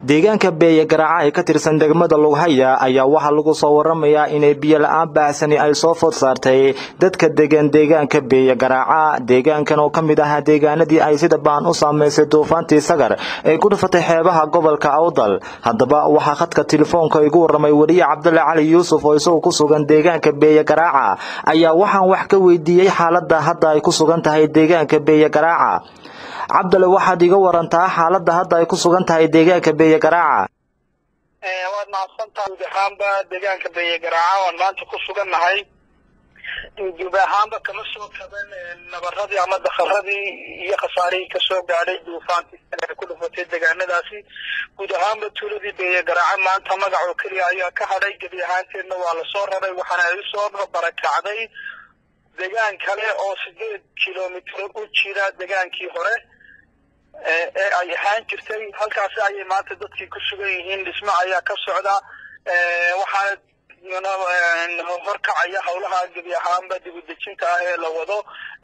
deegaanka beeye garaaca ee ka tirsan degmada lughaya ayaa waxaa lagu soo waramayaa inay biyo la-aan baahsani ay soo food saartay dadka degan deegaanka beeye garaaca deegaankan oo ka mid ahaa deegaanadii ay sida baan u saameysay duufaantii sagar ee ku dhufatay xeebaha gobolka awdal haddaba waxaa khadka telefoonka igu waramay weliye cabdulle cali yuusuf oo isagoo ku sugan deegaanka beeye garaaca ayaa waxaan wax ka weydiiyey xaaladda hadda ay ku sugan tahay deegaanka beeye garaaca cabdale waxaad iga warantaa xaaladda hadda ay ku sugan tahay deegaanka beeye garaaca waad mahadsantaha guud ahaanba deegaanka beeye garaaca waan maanta ku sugannahay guud ahaanba kama soo kaban nabaradii ama dakaradii iyo khasaarihii kasoo gaadhay duufaantii ee ku dhufatay deegaanadaasi guud ahaanba tuuladii beeye garaaca maanta magacoo keliya ayaa ka hadhay gebi ahaanteedna waa lasoo raray waxaana ay usoo barakacday deegaan kale oo sideed kilomitr u jira degaankii hore ee ay ahaan jirtay halkaasi ayay maanta dadkii ku sugan yihiin dhismo ayaa ka socda waxaana horkacaya howlaha gebi ahaanba dibudejinta ah ee la wado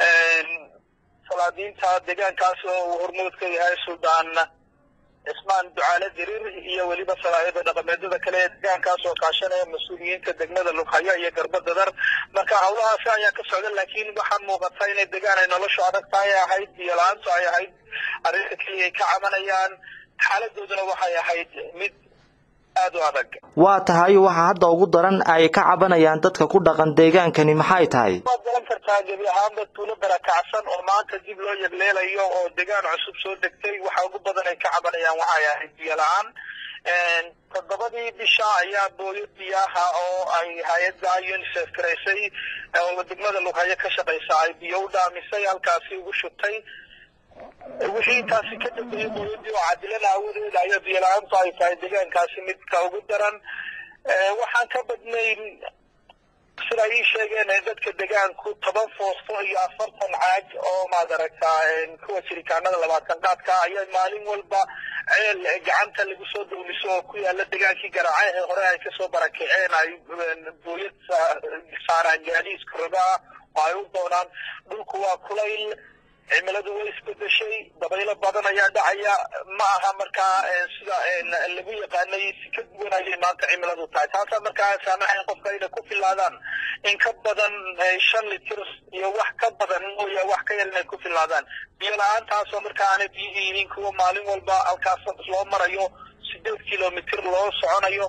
salaadiinta deegaankaas oo uu hormood ka yahay suldaan cismaan ducaale diriir iyo weliba salaayada dhaqameedyada kale ee deegaankaas oo kaashanaya mas-uuliyiinta degmada lughaya iyo garbadadar marka howlahaasi ayaa ka socda laakiin waxaa muuqata inay degaan ay noloshu adag tahay ahayd biyo la-aantu ay ahayd arrinta keliya ay ka cabanayaan xaaladooduna waxay ahayd mid aada u adag waa tahay waxa hadda ugu daran ay ka cabanayaan dadka ku dhaqan deegaankani maxay tahay waad garan kartaa gebi ahaanba tuulo barakacsan oo maanta dib loo yegleelayo oo degaan cusub soo degtay waxa ugu badan ay ka cabanayaan waxay ahayd biyo la-aan toddobadii bisha ayaa booyo biyaha oo ay hay-adda unicef garaysay oo degmada lughayo ka shaqaysa ay biyo u dhaamisay halkaasi ugu shubtay wixii intaasi ka dambeeyey booyadii oo cadilada awadeeda ayaa biyo la-aantu ay tahay deegaankaasi midka ugu daran waxaan ka badnayn sida ii sheegeen dadka degaanku toban foosto iyo afartan caag oo maad aragtaa kuwa jirikaanada labaatan qaadka ayaa maalin walba ceel gacanta lagu soo dawliso oo ku yaala degaankii garaace ee hore ay kasoo barakaceen ay booyad saaraan gaadiiska rabaa oo ay u doonaan dhulku waa kulayl cimiladu way isbedeshay dabaylo badan ayaa dhacaya ma aha markaa sida lagu yaqaanay si ka duwan ayay maanta cimiladu tahay taasaa markaa saamaxayn qofka inay ku filaadaan in ka badan shan litir iyo wax ka badan mooya wax ka yar inay ku filaadaan biyo la-aantaasoo markaa aanay biyihii yihiin kuwa maalin walba halkaas loo marayo sideed kilomitr loo soconayo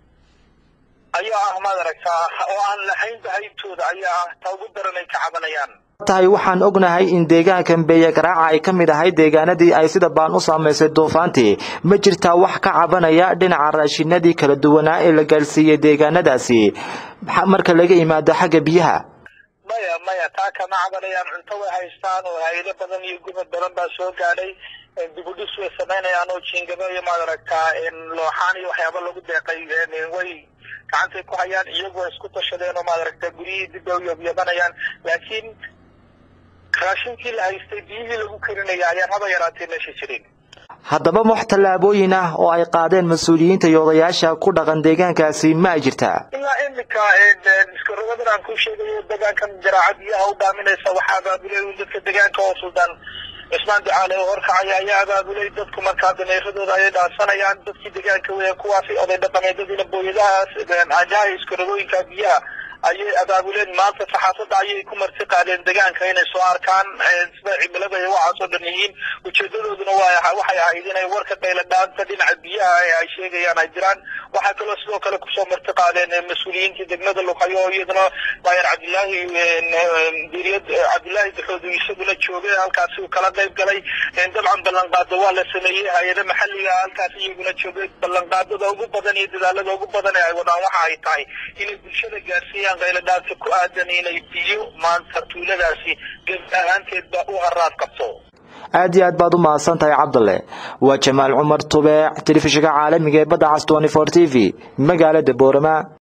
ayaa ah maad aragtaa oo aan lahayn bahaytooda ayaa ah ta ugu daran ay ka cabanayaan tahay waxaan ognahay in deegaankan beeye garaaca ay ka mid ahay deegaanadii ay sida baan u saamaysay duufaantii ma jirtaa wax ka cabanaya dhinaca raashinadii kala duwanaa ee la gaarsiiyey deegaanadaasi marka laga yimaado xagga biyaha maya maya taa kama cabanayaan cunto way haystaan oo hay-ado badan iyo gumad badan baa soo gaadhay dibudhis way samaynayaan oo jiingabo iyo maad aragtaa looxaan iyo waxyaaba lagu deeqay way gacantay ku hayaan iyagu way isku tashadeen oo maad aragtaa guryihii dib bay u yabyabanayaan laakiin raashinkii la haystay biyihii lagu karinaya ayaan haba yaraatee meesha jirin haddaba wax tallaabooyin ah oo ay qaadeen mas-uuliyiinta iyo odayaasha ku dhaqan deegaankaasi ma ay jirtaa ilaa iminka iskarogadan aan ku sheegayo degaankan jaraaca biyaha u dhaaminaysa waxaa abaabulay dadka degaanka oo suldaan cismaan ducaale oo horkacaya ayaa abaabulay dadku markaa dameeradooda ayay dhaansanayaan dadkii degaanka weya kuwaasi oday dhaqameedyadiina booyadahaas ajaha iskarogooyinka biyaha ayay abaabuleen maanta saxaafadda ayay ku marti qaadeen degaanka inay soo arkaan sida cimilada ay waxaas oo dhan yihiin ujeedadooduna waxay ahayd inay warka qayla dhaanta dhinaca biyaha ee ay sheegayaan ay jiraan waxaa kaloo sidoo kale kusoo marti qaadeen mas-uuliyiintii degmada luqayo oo iyaduna maayar cabdilaahi diriyad cabdilaahi daxoodu isaguna joogay halkaasi uu kala qayb galay dabcan ballanqaado waa la sameeyey hay-ada maxalliga halkaasi iyaguna joogay ballanqaadada ugu badan iyo dadaalada ugu badan ee ay wadaan waxa ay tahay inay bulshada gaarsiiyaan qayladhaanta ku aadan inay biyo maanta tuuladaasi gebi ahaanteedba u haraad qabto aad iyo aad baad u mahadsan tahay cabdalle waa jamaal cumar tubeec telefishinka caalamiga ee badda cas twenty four t v magaalada boorama